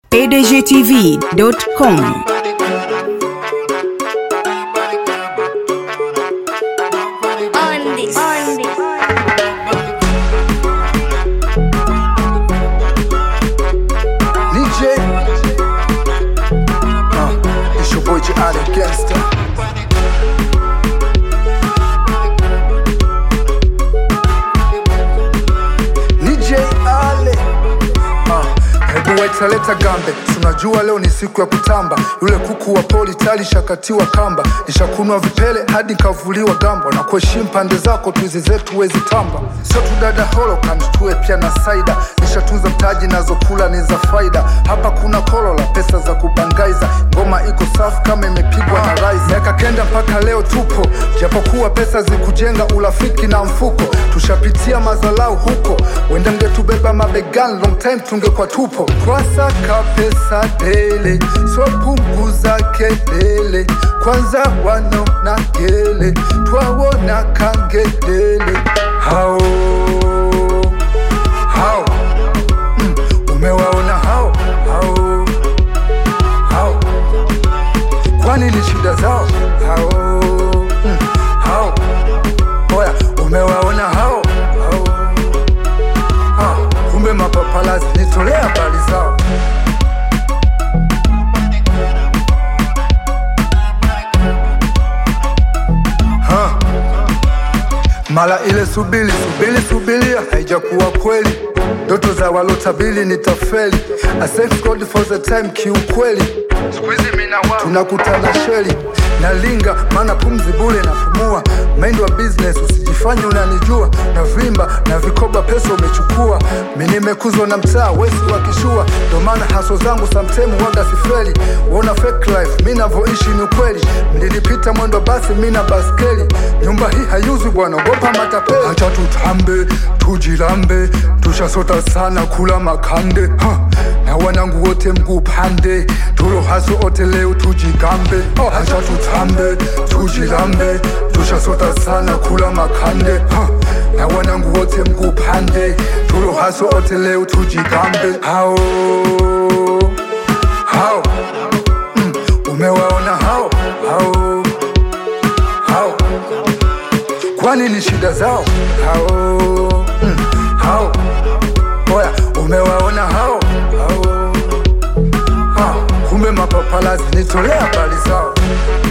pdgtv.com. on this. On this. DJ. Uh, it's your boy J. Allen Gangster. DJ Ale. Uh, hebu waitaleta gambe, tunajua leo ni siku ya kutamba. Yule kuku wa poli tali shakatiwa kamba, nishakunwa vipele hadi nkavuliwa gambo, na kuheshimu pande zako tuizi zetu wezi tamba. Sio tu dada holocant, tuwe pia na saida, nishatunza mtaji nazokula ni za faida. Hapa kuna kolola, pesa za kubangaiza, ngoma iko safi kama imepigwa na rais. Miaka kenda mpaka leo tupo, japokuwa pesa zikujenga urafiki na mfuko, tushapitia mazalau huko, wenda mngetubeba mabegani, long time tungekuwa tupo. Twasaka pesa dele, so punguza kelele, kwanza wanaona gele, twawona kangelele hao hao mm, umewaona hao hao hao kwani ni shida zao hao mm, hao oya umewaona hao hao ha, kumbe mapapalazi nitolea habari zao ha. mara ile subili subili subilia haijakuwa kweli ndoto za walotabili ni tafeli I thank God for the time kiukweli tunakutana sheli na linga maana pumzi bule napumua mind wa business usijifanye unanijua na vimba na vikoba pesa umechukua mi nimekuzwa na mtaa wesi wa kishua ndo maana haso zangu samtemu waga sifeli wona fake life mi navoishi ni ukweli mlilipita mwendo basi mi na baskeli nyumba hii hayuzi bwana ogopa matapeli hacha tutambe tujilambe tushasota sana kula makande ha. na wanangu wote mguu pande tulo haso ote leo tujigambe oh, hacha tutambe tujilambe tushasota sana kula makande ha. na wanangu wote mguu pande tulo haso ote leo tujigambe hao hao mm, umewaona hao hao hao kwani ni shida zao hao mm, hao oya umewaona hao hao ha, kumbe mapapalazi nitolea habari zao